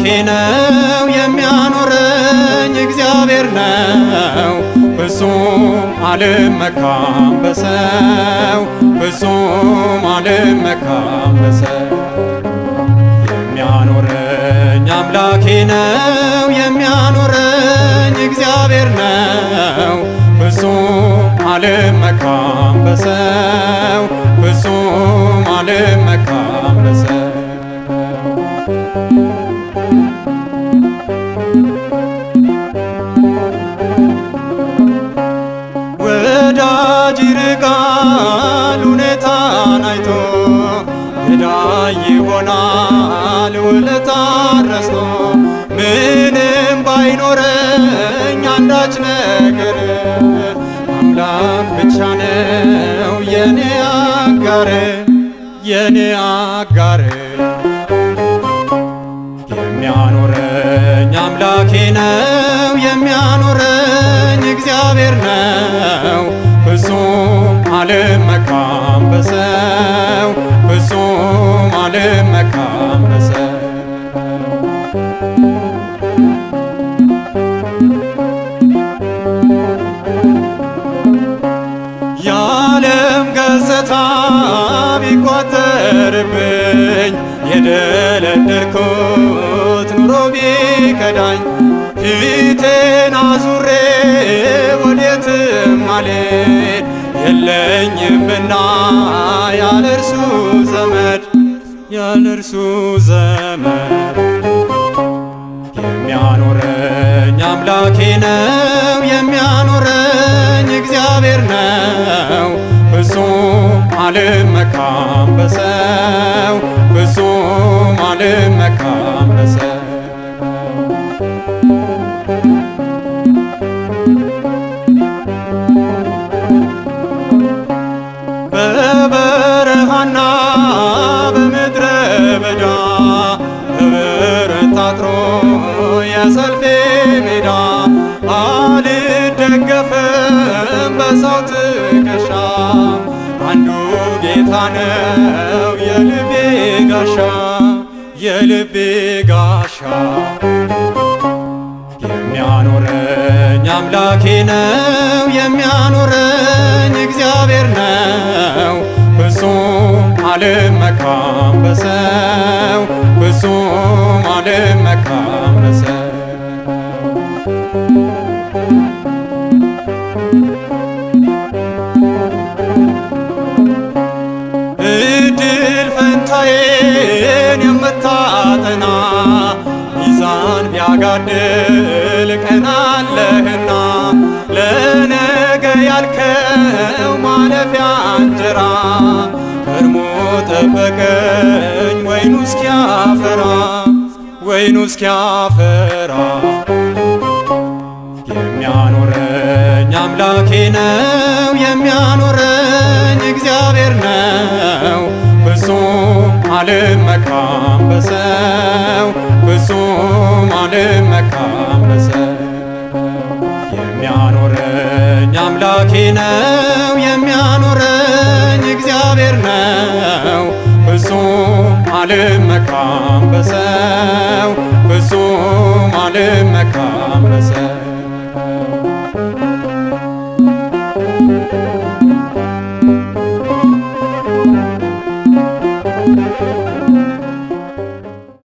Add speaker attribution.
Speaker 1: አምላኬ ነው የሚያኖረኝ እግዚአብሔር ነው ፍጹም አልመካም በሰው ፍጹም አልመካም በሰው የሚያኖረኝ አምላኬ ነው የሚያኖረኝ እግዚአብሔር ነው ፍጹም አልመካም በሰው ፍጹም አልመካም በሰው ወዳጅ ይርቃል ሁኔታን አይቶ ገዳይ ይሆናል ውለታን ረስቶ ምንም ባይኖረኝ አንዳች ነገር አምላክ ብቻ ነው የኔ አጋር የኔ አጋር የሚያኖረኝ አምላኬ ነው የሚያኖረኝ እግዚአብሔር ነው ፍጹም አልመካም በሰው ፍጹም አልመካም በሰው የዓለም ገጽታ ቢቋጠርብኝ የደለደልኩት ኑሮ ቢከዳኝ ፊቴን አዙሬ ወዴትም አልሄድ የለኝምና ያለ እርሱ ዘመድ ያለ እርሱ ዘመድ የሚያኖረኝ አምላኬ ነው የሚያኖረኝ እግዚአብሔር ነው ፍጹም አልመካም በሰው ፍጹም አልመካም በሰው በበረሃና በምድረ በዳ በበረት ታጥሮ የሰልፌ ሜዳ አልደገፍም በሰው ትከሻ አንዱ ጌታ ነው የልቤ ጋሻ የልቤ ጋሻ የሚያኖረኝ አምላኬ ነው የሚያኖረኝ እግዚአብሔር ነው ፍጹም አልመካም በሰው ፍጹም አልመካም በሰው እድል ፈንታዬን የምታጠና ሚዛን ቢያጋድል ቀናለህና ለነገ ያልከው ማለፊያ እንጀራ ከርሞ ጠበቀኝ ወይኑ እስኪያፈራ ወይኑ እስኪያፈራ የሚያኖረኝ አምላኬ ነው የሚያኖረኝ እግዚአብሔር ነው ፍጹም አልመካም በሰው ፍጹም አልመካም በሰው የሚያኖረኝ አምላኬ ነው የሚያኖረኝ እግዚአብሔር ነው ፍጹም አልመካም በሰው ፍጹም አልመካም